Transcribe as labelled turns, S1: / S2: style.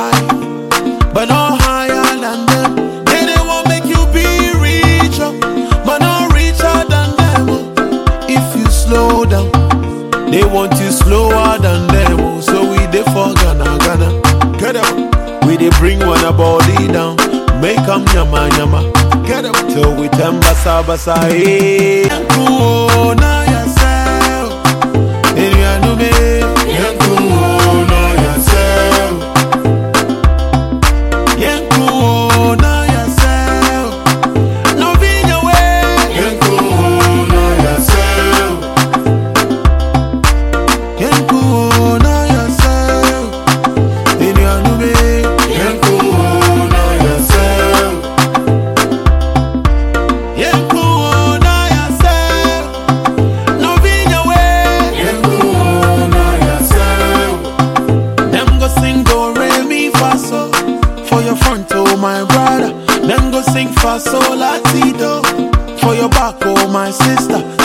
S1: high, but not higher than them. They they want make you be richer, but not richer than them. oh. If you slow down, they want you slower than them. oh. So we dey for Ghana, Ghana. Get up. We dey bring one a body down, make 'em yama yama. Get up till we turn basa basa. Hey, Yanku, na yourself. Enuanume, Yanku, na yourself. Yanku, na yourself. No vinya way. Yanku, na yourself. Yanku, na yourself. Enuanume, Yanku, na yourself. Yanku, na yourself. No vinya way. Yanku, na yourself. Them go sing do re mi fa so for your front oh my brother. Them go sing fa so la ti do for your back oh my sister.